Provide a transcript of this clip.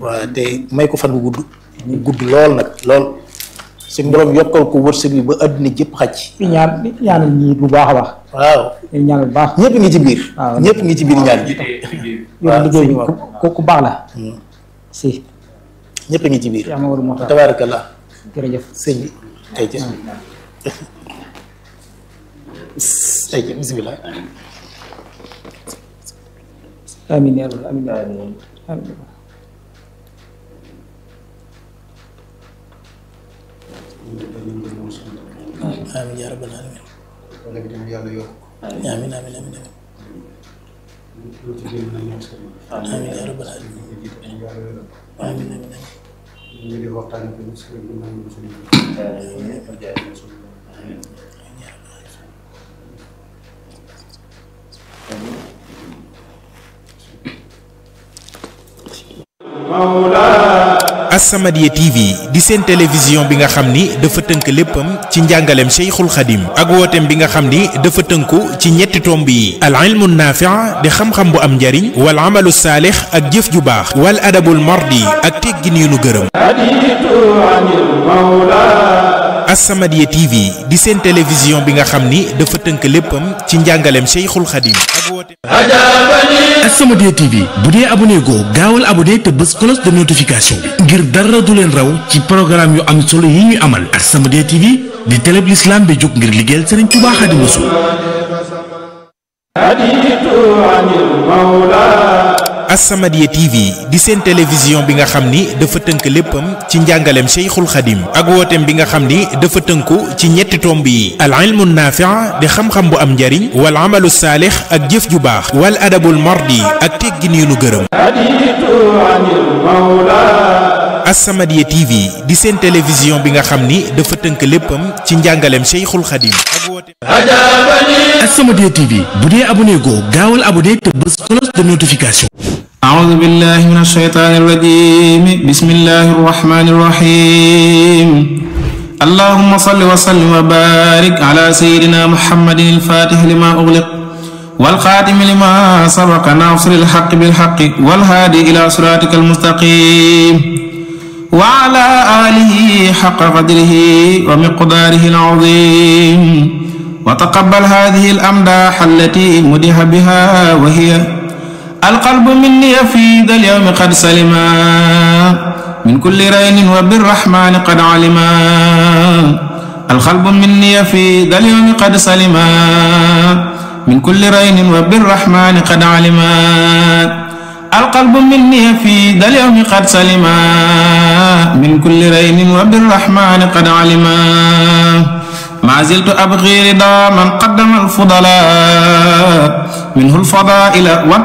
waaw te may ko fan bu gudd bu gudd lool nag lool suñ borom yokkal ko wërsëg bi ba àdduna jëpp xaj di ñaan di ñaanal ñii bu baax a baax waaw di ñaanal bu baax ñëpp ngi ci biir waaw. ñëpp ngi ci biir ñaan bi yow liggéey bi ku ku ku baax la si ñëpp ngi ci biir yaa ma war a moo tax tabaarakallah jërëjëf sëñ bi ay ca ay ca bismillah amiin yaa rabbal amiin yaa rabbal amiin amiin yaa rabbal alamin amiin amiin amiin amiin amiin yaa rabbal alamin amiin amiin amiin As-Samadiyya TV di seen télévision bi nga xam ni dafa tënk léppam ci njàngaleem Cheikhul Khadim ak wooteem bi nga xam ni dafa tënku ci ñetti tomb yi al ilmu naafi' di xam-xam bu am njariñ wal amalu saalix ak jëf ju baax wal adabul mardi ak teggin yu nu gërëm As-Samadiyya TV di seen télévision bi nga xam ni dafa tënk léppam ci njàngaleem Cheikhul Khadim ak wooteem As-Samadiyya TV bu dee abonné goo gaawal abonné te bës cloche de notification bi ngir dara du leen raw ci programme yu am solo yi ñuy amal As-Samadiyya TV di télé bi l'islam bi jóg ngir liggéeyal Serigne Touba Xaadimu Rasuul As-Samadiyya TV di seen télévision bi nga xam ni dafa tënk léppam ci njàngaleem Cheikhul Khadim ak wooteem bi nga xam ni dafa tënku ci ñetti tomb yi al ilmu naafi' di xam-xam bu am njariñ wal amalu saalix ak jëf ju baax wal adabul mardi ak teggin yu nu gërëm As-Samadiyya TV di seen télévision bi nga xam ni dafa tënk léppam ci njàngaleem Cheikhul Khadim ak wooteem As-Samadiyya TV bu dee abonné goo gaawal abonné te bës cloche de notification أعوذ بالله من الشيطان الرجيم بسم الله الرحمن الرحيم اللهم صل وسلم وبارك على سيدنا محمد الفاتح لما أغلق والخاتم لما سبق ناصر الحق بالحق والهادي إلى صراطك المستقيم وعلى آله حق قدره ومقداره العظيم وتقبل هذه الأمداح التي مدح بها وهي القلب مني في ذا اليوم قد سلما من كل رين وبالرحمن قد علما القلب مني في ذا اليوم قد سلما من كل رين وبالرحمن قد علما القلب مني في ذا اليوم قد سلما من كل رين وبالرحمن قد علما ما زلت أبغي رضا من قدم الفضلاء منه الفضائل